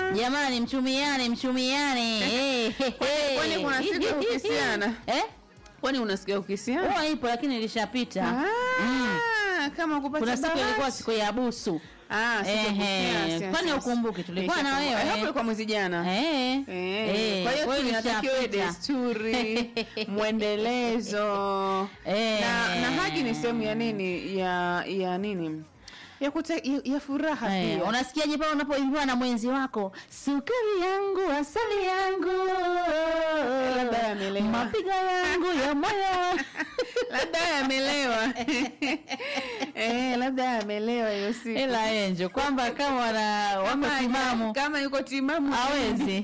Jamani, mchumiane mchumiane. Eh, he, he. kwani kuna siku ya kukisiana? Eh? Kwani unasikia ukisiana? Huwa ipo lakini ilishapita. Ah, kama kupata Kuna siku ilikuwa bahati. siku ya busu. Ah, siku ya Ehe, kukisiana, siasa, kwani siasa. ukumbuki tulikuwa na Nishakumbuka. wewe? Eh, hapo ilikuwa mwezi jana. Eh. Eh, kwa hiyo kwa hiyo tunatakiwa iwe ilishapita. desturi mwendelezo Eh. na, na haki ni sehemu ya nini ya ya nini ya, kuta, ya, ya furaha Eh, pia unasikiaje pale unapoimbiwa na mwenzi wako sukari yangu asali yangu labda yamelewa. mapigo yangu ya moyo labda yamelewa eh, labda yamelewa hiyo siku ila enjo kwamba kama wana wako Kama- timamu kama yuko timamu hawezi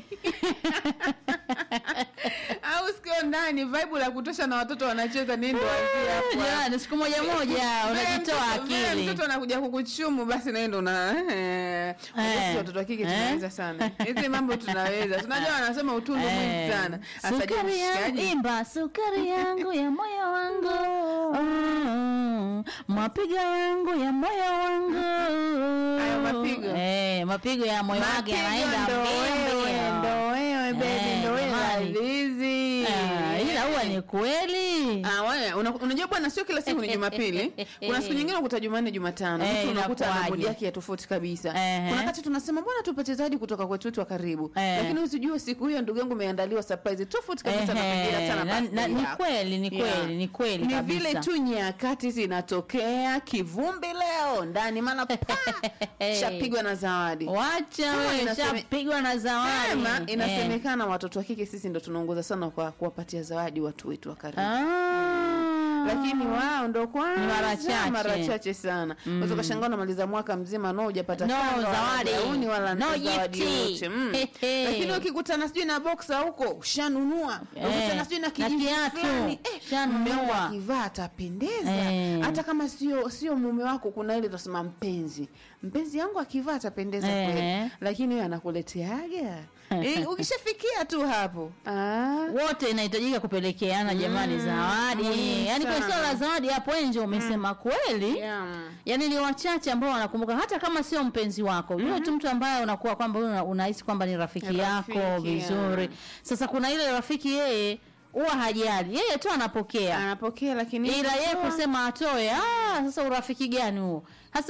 au sikio ndani vibe la kutosha na watoto wanacheza nendo wazia hapo Jamani, siku moja moja unajitoa Vile akili mtoto anakuja kukuchumu basi naendo na eh, sisi watoto wa kike Eh. tunaweza sana hizi mambo tunaweza tunajua wanasema utundu Eh. mwingi sana Sasa je, sukari yangu mshikaji? imba sukari yangu ya moyo wangu Mm, mapigo yangu ya moyo wangu Hayo mapigo? eh, mapigo ya moyo wake Mapigo yanaenda ndo mbio wewe, mbio. ndo wewe baby Eh, ndo wewe jamani. lazizi Ah, ila huwa ni kweli Ah, wewe, una- unajua bwana sio kila siku ni jumapili kuna siku nyingine unakuta jumanne jumatano Eh, mtu unakuta ana inakuwaje? modi yake ya tofauti kabisa Ehe. kuna wakati tunasema mbona tupate zawadi kutoka kwetu wetu wa karibu Eh. lakini usijue siku hiyo ndugu yangu imeandaliwa surprise tofauti kabisa na Ehe, pengine hata na na- birthday na- ni yako. kweli ni Yeah. kweli ni kweli ni kabisa. vile tu nyakati zinatokea kivumbi leo ndani maana pa shapigwa na zawadi wacha Sema wewe inaseme- shapigwa na zawadi Sema, Eh. inasemekana watoto wa kike sisi ndo tunaongoza sana kwa kuwapatia zawadi watu wetu wa karibu Ah. lakini wao ndo kwanza Ni mara chache. mara chache sana unaweza ukashangaa unamaliza mwaka mzima no hujapata No kanga, wala zawadi. gauni wala No zawadi gifti. yoyote mm. Hehe. lakini ukikutana sijui na boxa huko ushanunua Eh, ukikutana sijui na na kijivu kiatu, fulani eh, ushanunua. mume wangu akivaa atapendeza Eh. hata kama sio sio mume wako kuna ile tunasema mpenzi mpenzi yangu akivaa atapendeza Eh. kweli lakini huyo anakuleteaga eh, ukishafikia tu hapo ah. wote inahitajika kupelekeana jamani zawadi muhimu yaani kwenye sana. swala la zawadi hapo enje umesema kweli Yeah. yaani ni wachache ambao wanakumbuka hata kama sio mpenzi wako yule tu mtu ambaye unakuwa kwamba wewe una- unahisi kwamba ni rafiki, Rafiki, yako vizuri yeah. sasa kuna ile rafiki yeye huwa hajali yeye tu anapokea anapokea lakini ila yeye kutoa- kusema atoe ah, sasa urafiki gani huo hasa